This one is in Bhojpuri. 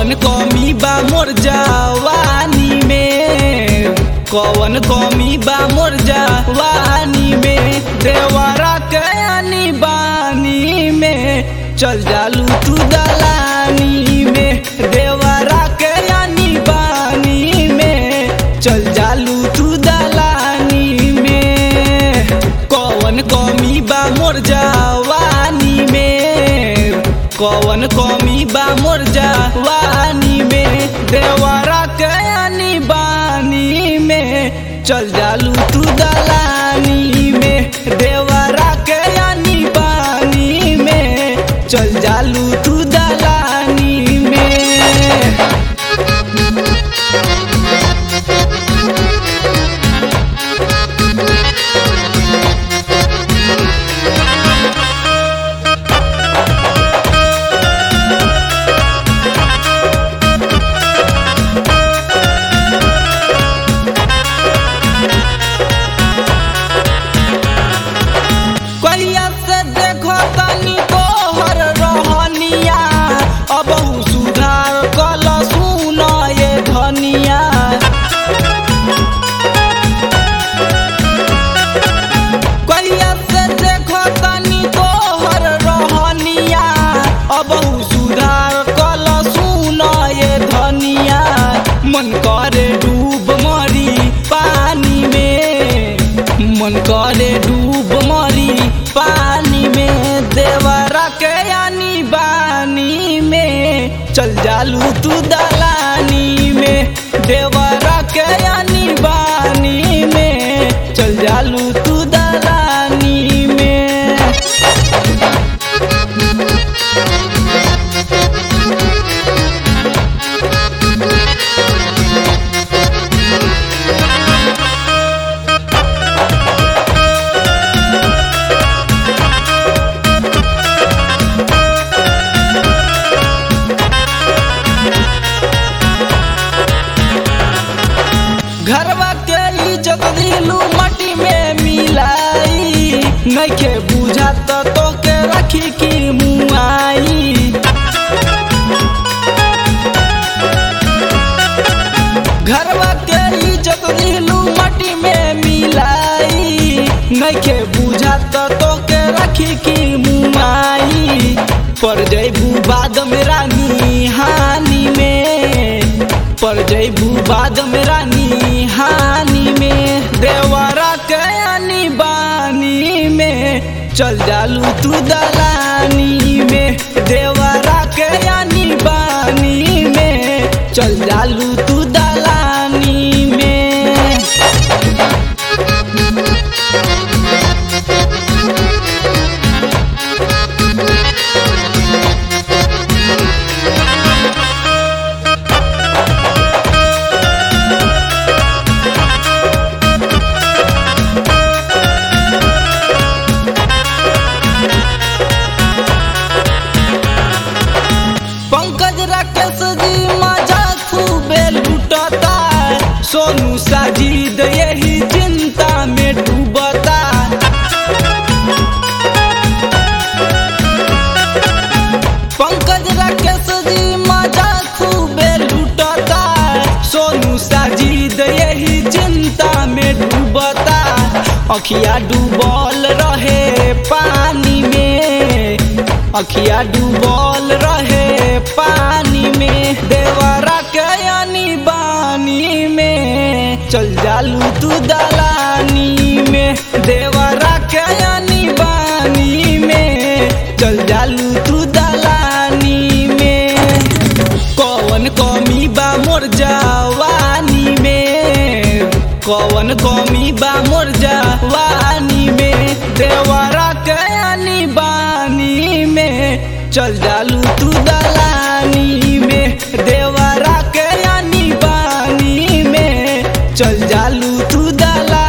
कौन कमी बा मोर जवानी में कौन कमी बा मोर जवानी में देवरा के आनी बानी में चल जालू तू दलानी में देवरा के आनी बानी में चल जालू तू दलानी में कौन कमी बा मोर जवानी में कौन कमी बा मोर जवानी में देवरा के आनी बानी में चल जालू तू दलानी में देवरा के आनी बानी में चल जालू तू दलानी में कहिया से देखो तनी तोहर रहनिया अब सुधार कल सुन ये धनिया कहिया से देखो तनी तोहर रहनिया अब सुधार कल सुन ये धनिया मन करे डूब मरी पानी में मन करे डूब मरी पानी में देवरा के यानी बानी में चल जालू तू दलानी में देवरा के यानी बानी में चल जालू तू दलानी में घरवा के इज्जत दिलू मटी में मिलाई नइखे बुझात तो के रखी की मुआई घरवा के इज्जत दिलू मटी में मिलाई नइखे बुझात तो के रखी की मुआई पर जैबू बाद में रानी हानि में पर जैबू बाद में रानी हानि में देवरा के आनी बानी में चल जालू तू दलानी में देवरा के आनी बानी में चल जालू तू दलानी में पंकज राकेश जी मजा खूबे लुटता सोनू साजिद यही चिंता में डूबता पंकज राकेश जी मजा खूबे लुटता सोनू साजिद यही चिंता में डूबता अखिया डूबल रहे पानी में अखिया डूबल रहे पानी में देवरा के यानी बानी में चल जालू तू दलानी में देवरा के यानी बानी में चल जालू तू दलानी में कौन कमी बा मोर जवानी में कौन कमी बा मोर जवानी में देवरा के यानी बानी में चल जालू तू दलानी में देवरा के यानी बानी में चल जालू तू दलानी